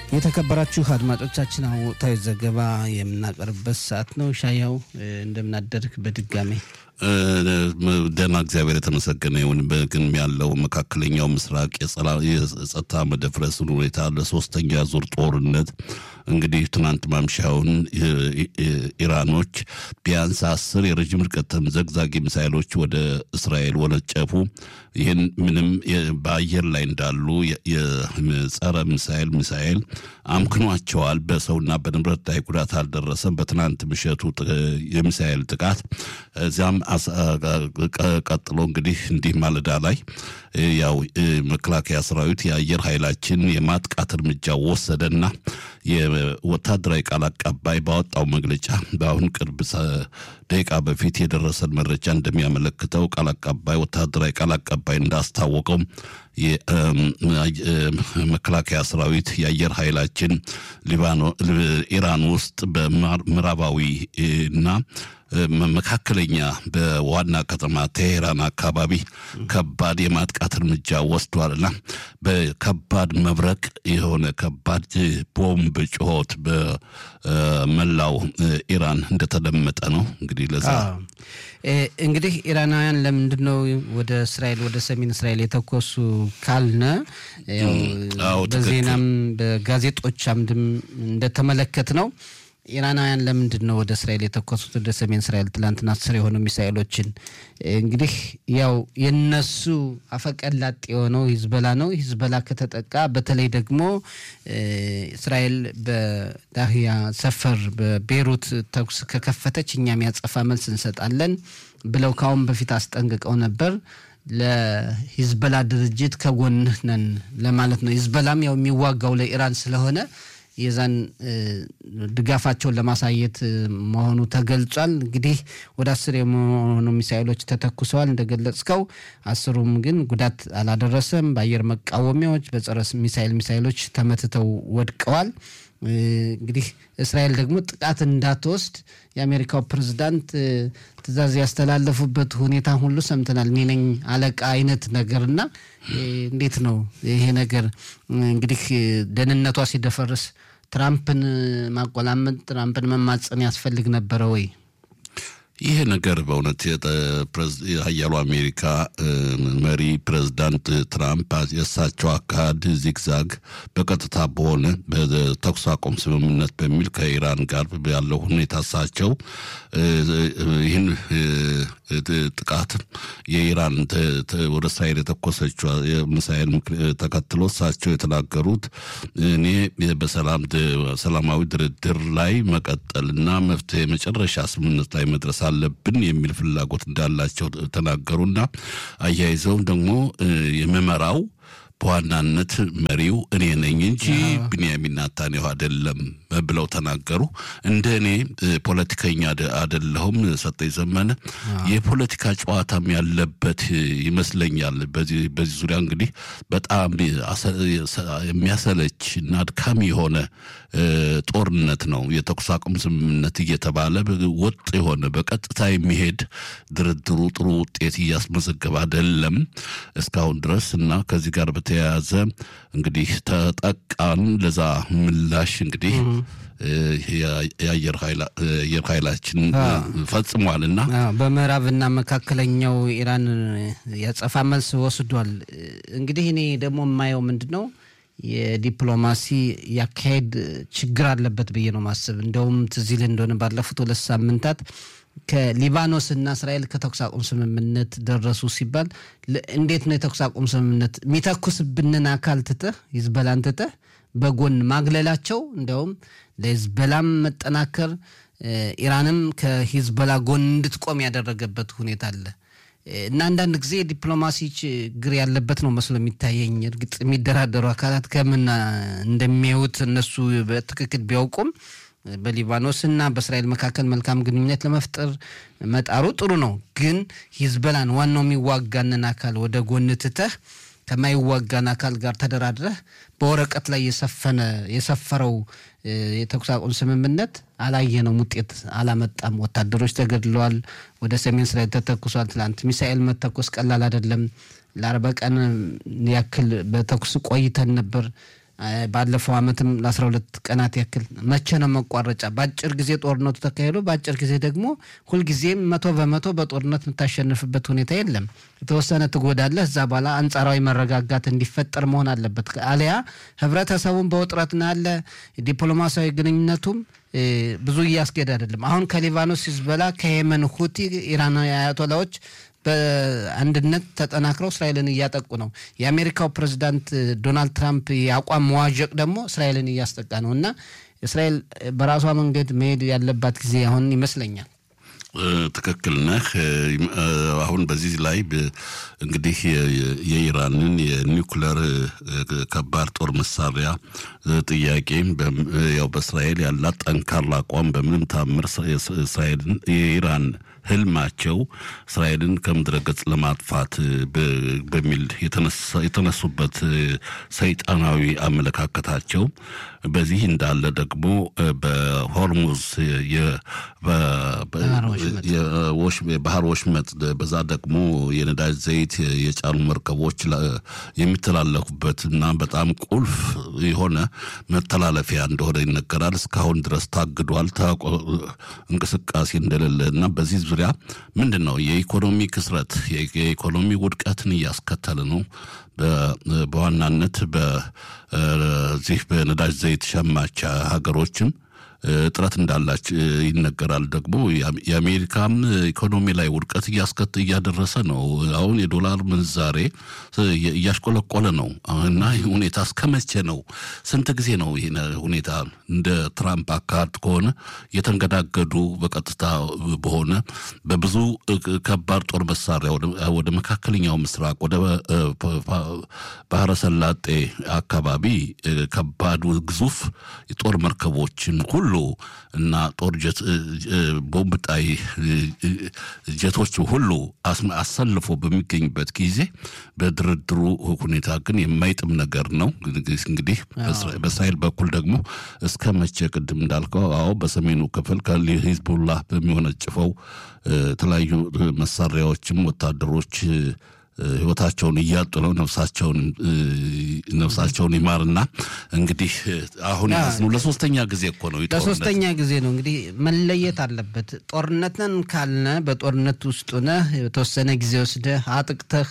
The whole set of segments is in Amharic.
የተከበራችሁ አድማጮቻችን አሁን ወቅታዊ ዘገባ የምናቀርብበት ሰዓት ነው። ሻያው እንደምናደርግ በድጋሜ ደህና እግዚአብሔር የተመሰገነ ይሁን። ግን ያለው መካከለኛው ምስራቅ የጸጥታ መደፍረስን ሁኔታ ለሶስተኛ ዙር ጦርነት እንግዲህ ትናንት ማምሻውን ኢራኖች ቢያንስ አስር የረዥም ርቀት ተምዘግዛጊ ሚሳይሎች ወደ እስራኤል ወነጨፉ። ይህን ምንም በአየር ላይ እንዳሉ የጸረ ሚሳይል ሚሳይል አምክኗቸዋል። በሰውና በንብረት ላይ ጉዳት አልደረሰም። በትናንት ምሽቱ የሚሳይል ጥቃት እዚያም ቀጥሎ እንግዲህ እንዲህ ማለዳ ላይ ያው መከላከያ ሰራዊት የአየር ኃይላችን የማጥቃት እርምጃ ወሰደና የወታደራዊ ቃል አቀባይ ባወጣው መግለጫ በአሁን ቅርብ ደቂቃ በፊት የደረሰን መረጃ እንደሚያመለክተው ቃል አቀባይ ወታደራዊ ቃል አቀባይ እንዳስታወቀው መከላከያ ሰራዊት የአየር ኃይላችን ኢራን ውስጥ በምዕራባዊ እና መካከለኛ በዋና ከተማ ቴሄራን አካባቢ ከባድ የማጥቃት እርምጃ ወስዷልና በከባድ መብረቅ የሆነ ከባድ ቦምብ ጩኸት በመላው ኢራን እንደተደመጠ ነው። እንግዲህ ለዛ እንግዲህ ኢራናውያን ለምንድን ነው ወደ እስራኤል ወደ ሰሜን እስራኤል የተኮሱ ካልነ በዜናም በጋዜጦች አምድም እንደተመለከት ነው ኢራናውያን ለምንድን ነው ወደ እስራኤል የተኮሱት? ወደ ሰሜን እስራኤል ትላንትና አስር የሆኑ ሚሳኤሎችን እንግዲህ ያው የነሱ አፈቀላጤ የሆነው ሂዝበላ ነው። ሂዝበላ ከተጠቃ በተለይ ደግሞ እስራኤል በዳህያ ሰፈር በቤሩት ተኩስ ከከፈተች እኛም ያጸፋ መልስ እንሰጣለን ብለው ከአሁን በፊት አስጠንቅቀው ነበር። ለሂዝበላ ድርጅት ከጎንህ ነን ለማለት ነው። ሂዝበላም ያው የሚዋጋው ለኢራን ስለሆነ የዛን ድጋፋቸውን ለማሳየት መሆኑ ተገልጿል። እንግዲህ ወደ አስር የመሆኑ ሚሳይሎች ተተኩሰዋል እንደገለጽከው፣ አስሩም ግን ጉዳት አላደረሰም። በአየር መቃወሚያዎች በጸረ ሚሳይል ሚሳይሎች ተመትተው ወድቀዋል። እንግዲህ እስራኤል ደግሞ ጥቃት እንዳትወስድ የአሜሪካው ፕሬዝዳንት ትዕዛዝ ያስተላለፉበት ሁኔታ ሁሉ ሰምተናል። እኔ ነኝ አለቃ አይነት ነገርና እንዴት ነው ይሄ ነገር እንግዲህ ደህንነቷ ሲደፈርስ ትራምፕን ማቆላመጥ ትራምፕን መማፀን ያስፈልግ ነበረ ወይ? ይሄ ነገር በእውነት የሀያሉ አሜሪካ መሪ ፕሬዚዳንት ትራምፕ የእሳቸው አካሄድ ዚግዛግ በቀጥታ በሆነ በተኩስ አቁም ስምምነት በሚል ከኢራን ጋር ያለው ሁኔታ እሳቸው ይህን ጥቃት የኢራን ወደ እስራኤል የተኮሰችው ሚሳኤል ተከትሎ እሳቸው የተናገሩት እኔ በሰላም ሰላማዊ ድርድር ላይ መቀጠልና መፍትሄ መጨረሻ ስምምነት ላይ መድረስ አለብን የሚል ፍላጎት እንዳላቸው ተናገሩና አያይዘውም ደግሞ የምመራው በዋናነት መሪው እኔ ነኝ እንጂ ቢንያሚን ናታንያሁ አይደለም ብለው ተናገሩ። እንደ እኔ ፖለቲከኛ አይደለሁም ሰጠኝ ዘመነ የፖለቲካ ጨዋታም ያለበት ይመስለኛል። በዚህ ዙሪያ እንግዲህ በጣም የሚያሰለች እና አድካሚ የሆነ ጦርነት ነው። የተኩስ አቁም ስምምነት እየተባለ ወጥ የሆነ በቀጥታ የሚሄድ ድርድሩ ጥሩ ውጤት እያስመዘገበ አይደለም እስካሁን ድረስ እና ከዚህ ጋር በተያያዘ እንግዲህ ተጠቃን ለዛ ምላሽ እንግዲህ የአየር ኃይላችን ፈጽሟልና በምዕራብና መካከለኛው ኢራን ያጸፋ መልስ ወስዷል። እንግዲህ እኔ ደግሞ የማየው ምንድን ነው የዲፕሎማሲ ያካሄድ ችግር አለበት ብዬ ነው ማስብ። እንደውም ትዝ ይልህ እንደሆነ ባለፉት ሁለት ሳምንታት ከሊባኖስ እና እስራኤል ከተኩስ አቁም ስምምነት ደረሱ ሲባል እንዴት ነው የተኩስ አቁም ስምምነት የሚተኩስብንን አካል ትተህ ሂዝበላን ትተህ በጎን ማግለላቸው እንዲያውም ለሂዝበላም መጠናከር ኢራንም ከሂዝበላ ጎን እንድትቆም ያደረገበት ሁኔታ አለ እና አንዳንድ ጊዜ ዲፕሎማሲ ችግር ያለበት ነው መስሎ የሚታየኝ። እርግጥ የሚደራደሩ አካላት ከምን እንደሚያዩት እነሱ በትክክል ቢያውቁም በሊባኖስ እና በእስራኤል መካከል መልካም ግንኙነት ለመፍጠር መጣሩ ጥሩ ነው። ግን ሂዝበላን ዋናው የሚዋጋንን አካል ወደ ጎን ትተህ ከማይዋጋን አካል ጋር ተደራድረህ በወረቀት ላይ የሰፈነ የሰፈረው የተኩስ አቁም ስምምነት አላየነውም፣ ውጤት አላመጣም። ወታደሮች ተገድለዋል። ወደ ሰሜን እስራኤል ተተኩሷል። ትላንት ሚሳኤል መተኮስ ቀላል አይደለም። ለአርባ ቀን ያክል በተኩስ ቆይተን ነበር። ባለፈው ዓመትም ለአስራ ሁለት ቀናት ያክል መቼ ነው መቋረጫ? በአጭር ጊዜ ጦርነቱ ተካሂዶ በአጭር ጊዜ ደግሞ ሁልጊዜም መቶ በመቶ በጦርነት የምታሸንፍበት ሁኔታ የለም። የተወሰነ ትጎዳለህ። እዛ በኋላ አንጻራዊ መረጋጋት እንዲፈጠር መሆን አለበት። አሊያ ህብረተሰቡን በውጥረት ነው ያለ። ዲፕሎማሲያዊ ግንኙነቱም ብዙ እያስኬድ አይደለም። አሁን ከሊባኖስ ሂዝቦላ፣ ከየመን ሁቲ ኢራናዊ አያቶላዎች በአንድነት ተጠናክረው እስራኤልን እያጠቁ ነው። የአሜሪካው ፕሬዚዳንት ዶናልድ ትራምፕ የአቋም መዋዠቅ ደግሞ እስራኤልን እያስጠቃ ነው እና እስራኤል በራሷ መንገድ መሄድ ያለባት ጊዜ አሁን ይመስለኛል። ትክክል ነህ። አሁን በዚህ ላይ እንግዲህ የኢራንን የኒውክለር ከባድ ጦር መሳሪያ ጥያቄ ያው በእስራኤል ያላት ጠንካራ አቋም በምንም ታምር እስራኤልን የኢራን ህልማቸው እስራኤልን ከምድረ ገጽ ለማጥፋት በሚል የተነሱበት ሰይጣናዊ አመለካከታቸው በዚህ እንዳለ ደግሞ በሆርሙዝ የባህር ወሽመጥ በዛ ደግሞ የነዳጅ ዘይት የጫኑ መርከቦች የሚተላለፉበት እና በጣም ቁልፍ የሆነ መተላለፊያ እንደሆነ ይነገራል። እስካሁን ድረስ ታግዷል፣ እንቅስቃሴ እንደሌለ እና በዚህ ዙሪያ ምንድን ነው የኢኮኖሚ ክስረት የኢኮኖሚ ውድቀትን እያስከተለ ነው። በዋናነት በዚህ በነዳጅ ዘይት ሸማች ሀገሮችም እጥረት እንዳላች ይነገራል። ደግሞ የአሜሪካም ኢኮኖሚ ላይ ውድቀት እያስከት እያደረሰ ነው። አሁን የዶላር ምንዛሬ እያሽቆለቆለ ነው እና ይህ ሁኔታ እስከ መቼ ነው? ስንት ጊዜ ነው ይህ ሁኔታ እንደ ትራምፕ አካሄድ ከሆነ የተንገዳገዱ በቀጥታ በሆነ በብዙ ከባድ ጦር መሳሪያ ወደ መካከለኛው ምስራቅ ወደ ባህረ ሰላጤ አካባቢ ከባድ ግዙፍ የጦር መርከቦችን ሁሉ እና ጦር ቦምብ ጣይ ጀቶች ሁሉ አሰልፎ በሚገኝበት ጊዜ በድርድሩ ሁኔታ ግን የማይጥም ነገር ነው። እንግዲህ በእስራኤል በኩል ደግሞ እስከ መቼ ቅድም እንዳልከው አዎ በሰሜኑ ክፍል ከሂዝቡላህ በሚወነጭፈው የተለያዩ መሳሪያዎችም ወታደሮች ህይወታቸውን እያጡ ነው። ነፍሳቸውን ነፍሳቸውን ይማርና እንግዲህ አሁን ያዝነው ለሶስተኛ ጊዜ እኮ ነው። ለሶስተኛ ጊዜ ነው እንግዲህ መለየት አለበት። ጦርነትን ካልነ በጦርነት ውስጥ ነህ የተወሰነ ጊዜ ወስደህ አጥቅተህ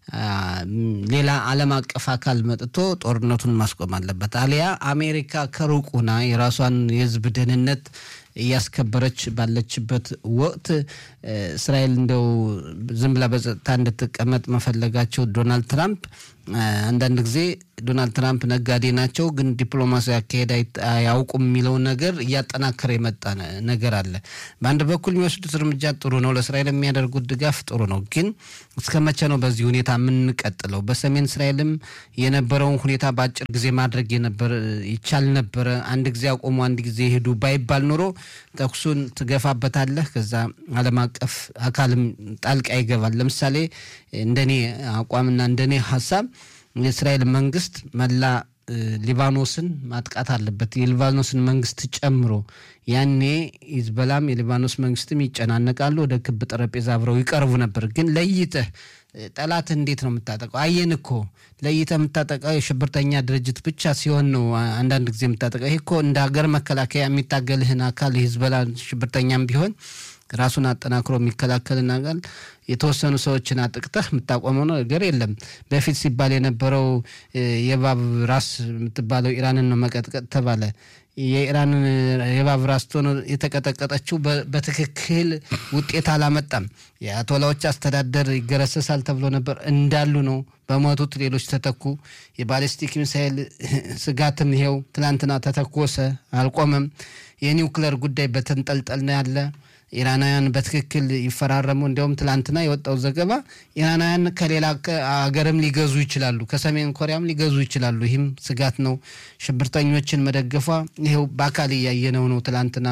ሌላ ዓለም አቀፍ አካል መጥቶ ጦርነቱን ማስቆም አለበት። አሊያ አሜሪካ ከሩቅ ሆና የራሷን የህዝብ ደህንነት እያስከበረች ባለችበት ወቅት እስራኤል እንደው ዝም ብላ በጸጥታ እንድትቀመጥ መፈለጋቸው ዶናልድ ትራምፕ አንዳንድ ጊዜ ዶናልድ ትራምፕ ነጋዴ ናቸው፣ ግን ዲፕሎማሲ አካሄድ አያውቁም የሚለውን ነገር እያጠናከረ የመጣ ነገር አለ። በአንድ በኩል የሚወስዱት እርምጃ ጥሩ ነው፣ ለእስራኤል የሚያደርጉት ድጋፍ ጥሩ ነው። ግን እስከ መቼ ነው በዚህ ሁኔታ የምንቀጥለው? በሰሜን እስራኤልም የነበረውን ሁኔታ በአጭር ጊዜ ማድረግ ይቻል ነበረ። አንድ ጊዜ አቆሙ፣ አንድ ጊዜ ሄዱ ባይባል ኖሮ ተኩሱን ትገፋበታለህ። ከዛ ዓለም አቀፍ አካልም ጣልቃ ይገባል። ለምሳሌ እንደኔ አቋምና እንደኔ ሀሳብ የእስራኤል መንግስት መላ ሊባኖስን ማጥቃት አለበት፣ የሊባኖስን መንግስት ጨምሮ። ያኔ ሂዝቦላም የሊባኖስ መንግስትም ይጨናነቃሉ፣ ወደ ክብ ጠረጴዛ አብረው ይቀርቡ ነበር። ግን ለይተህ ጠላት እንዴት ነው የምታጠቀው? አየን እኮ ለይተህ የምታጠቀው የሽብርተኛ ድርጅት ብቻ ሲሆን ነው አንዳንድ ጊዜ የምታጠቀው። ይህ እኮ እንደ ሀገር መከላከያ የሚታገልህን አካል የሂዝቦላ ሽብርተኛም ቢሆን ራሱን አጠናክሮ የሚከላከልን አካል የተወሰኑ ሰዎችን አጥቅተህ የምታቆመው ነገር የለም። በፊት ሲባል የነበረው የእባብ ራስ የምትባለው ኢራንን ነው መቀጥቀጥ ተባለ። የኢራን የእባብ ራስ ሆኖ የተቀጠቀጠችው በትክክል ውጤት አላመጣም። የአያቶላዎች አስተዳደር ይገረሰሳል ተብሎ ነበር፣ እንዳሉ ነው። በሞቱት ሌሎች ተተኩ። የባሊስቲክ ሚሳይል ስጋትም ይሄው ትናንትና ተተኮሰ፣ አልቆመም። የኒውክለር ጉዳይ በተንጠልጠል ነው ያለ ኢራናውያን በትክክል ይፈራረሙ። እንዲያውም ትላንትና የወጣው ዘገባ ኢራናውያን ከሌላ ሀገርም ሊገዙ ይችላሉ፣ ከሰሜን ኮሪያም ሊገዙ ይችላሉ። ይህም ስጋት ነው። ሽብርተኞችን መደገፏ ይኸው በአካል እያየነው ነው። ትላንትና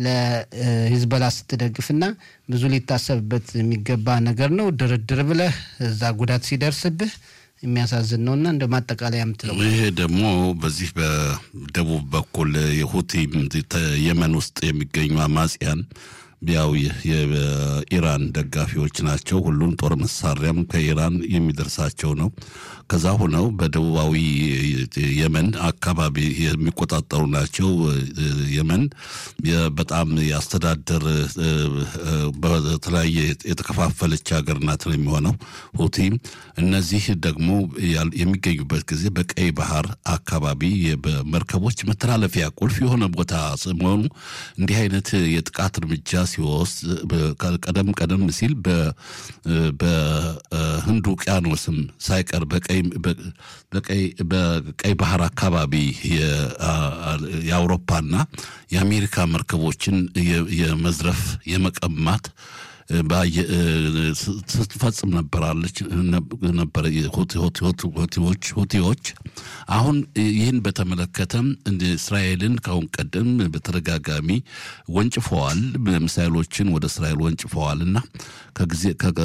ለሂዝቦላ ስትደግፍና ብዙ ሊታሰብበት የሚገባ ነገር ነው። ድርድር ብለህ እዛ ጉዳት ሲደርስብህ የሚያሳዝን ነውና እንደ ማጠቃለያ የምትለው ይሄ ደግሞ በዚህ በደቡብ በኩል የሁቲ የመን ውስጥ የሚገኙ አማጽያን ያው የኢራን ደጋፊዎች ናቸው። ሁሉም ጦር መሳሪያም ከኢራን የሚደርሳቸው ነው። ከዛ ሆነው በደቡባዊ የመን አካባቢ የሚቆጣጠሩ ናቸው። የመን በጣም የአስተዳደር በተለያየ የተከፋፈለች ሀገር ናት ነው የሚሆነው ሁቲ። እነዚህ ደግሞ የሚገኙበት ጊዜ በቀይ ባህር አካባቢ በመርከቦች መተላለፊያ ቁልፍ የሆነ ቦታ መሆኑ እንዲህ አይነት የጥቃት እርምጃ ሲወስድ ቀደም ቀደም ሲል በህንድ ውቅያኖስም ሳይቀር በቀይ ባህር አካባቢ የአውሮፓና የአሜሪካ መርከቦችን የመዝረፍ የመቀማት ስትፈጽም ነበራለች ነበረ ሁቲዎች። አሁን ይህን በተመለከተም እስራኤልን ከአሁን ቀደም በተደጋጋሚ ወንጭፈዋል፣ ሚሳይሎችን ወደ እስራኤል ወንጭፈዋል እና ከጊዜ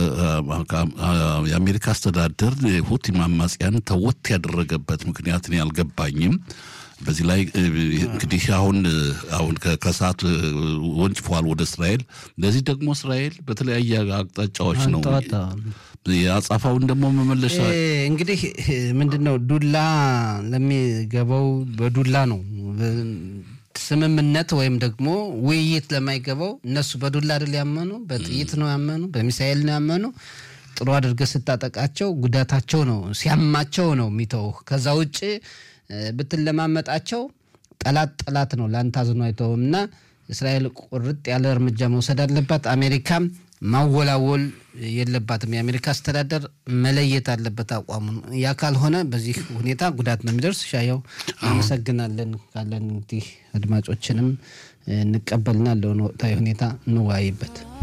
የአሜሪካ አስተዳደር ሁቲ አማጽያን ተወት ያደረገበት ምክንያት እኔ አልገባኝም። በዚህ ላይ እንግዲህ አሁን አሁን ከሰዓት ወንጭፈዋል ወደ እስራኤል። ለዚህ ደግሞ እስራኤል በተለያየ አቅጣጫዎች ነው የአጻፋውን ደግሞ መመለሻ እንግዲህ ምንድን ነው ዱላ ለሚገባው በዱላ ነው ስምምነት ወይም ደግሞ ውይይት ለማይገባው እነሱ በዱላ አይደል ያመኑ፣ በጥይት ነው ያመኑ፣ በሚሳኤል ነው ያመኑ። ጥሩ አድርገህ ስታጠቃቸው ጉዳታቸው ነው ሲያማቸው ነው የሚተው ከዛ ውጭ ብትለማመጣቸው ጠላት ጠላት ነው ለአንተ አዝኖ አይተውም። እና እስራኤል ቁርጥ ያለ እርምጃ መውሰድ አለባት። አሜሪካም ማወላወል የለባትም። የአሜሪካ አስተዳደር መለየት አለበት አቋሙን። ያ ካልሆነ በዚህ ሁኔታ ጉዳት ነው የሚደርስ። ሻያው አመሰግናለን። ካለን እንግዲህ አድማጮችንም እንቀበልና ለሆነ ወቅታዊ ሁኔታ እንወያይበት።